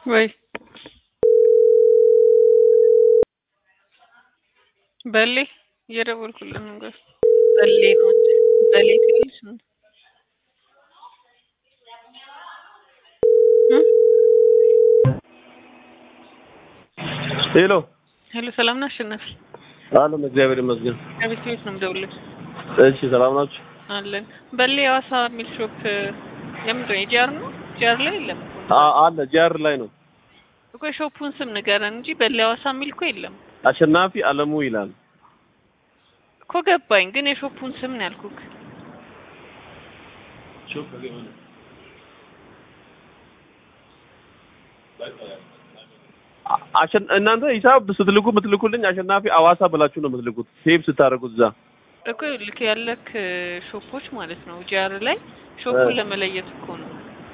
ወይ በሌ እየደወልኩልህ ነው። ጋር በሌ ነው እንጂ በሌ ትንሽ ነው። ሄሎ ሄሎ፣ ሰላም ነህ አሸናፊ? አለም እግዚአብሔር ይመስገን። ከቤት ቤት ነው የምደውልልህ። እሺ ሰላም ናችሁ? አለን በሌ ሐዋሳ የሚል ሾፕ የምንድን ነው? የጂአር ነው? ጂአር ላይ የለም አ- አለ ጂአር ላይ ነው። እኮ የሾፑን ስም ንገረን እንጂ በሌ ሐዋሳ የሚል እኮ የለም አሸናፊ አለሙ ይላል። እኮ ገባኝ፣ ግን የሾፑን ስም ነው ያልኩህ። አ- አሸን እናንተ ሂሳብ ስትልኩ የምትልኩልኝ አሸናፊ አዋሳ ብላችሁ ነው የምትልኩት። ሴቭ ስታደርጉት እዛ እኮ ልክ ያለክ ሾፖች ማለት ነው ጂአር ላይ ሾፑን እ። ለመለየት እኮ ነው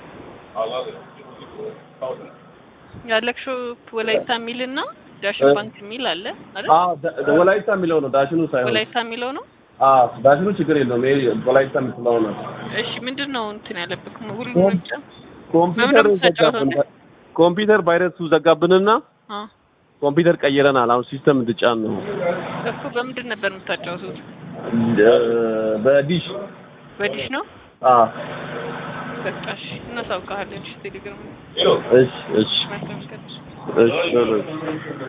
ያለክ ሾፕ ወላይታ የሚል እና ዳሽን እ። ባንክ የሚል አለ አይደል? አ ዳ- ወላይታ የሚለው ነው ዳሽኑ ሳይሆን ወላይታ የሚለው ነው። አ ዳሽኑ ችግር የለውም። ይሄ ወላይታ የምትለው ነው። እሺ ምንድን ነው እንትን ያለብክ ሁሉም ኮም- ምርጫ ኮምፒውተር በምን ተጫወተው ዘጋብን። ኮምፒውተር ቫይረሱ ዘጋብንና አ ኮምፒውተር ቀይረናል። አሁን ሲስተም እንድጫን ነው እኮ በምንድን ነበር የምታጫወቱት? እ፣ በዲሽ በዲሽ ነው። አ በቃ እሺ እናሳውቅሃለን። እሺ ቴሌግራም እሺ እሺ መልካም ቀን። እሺ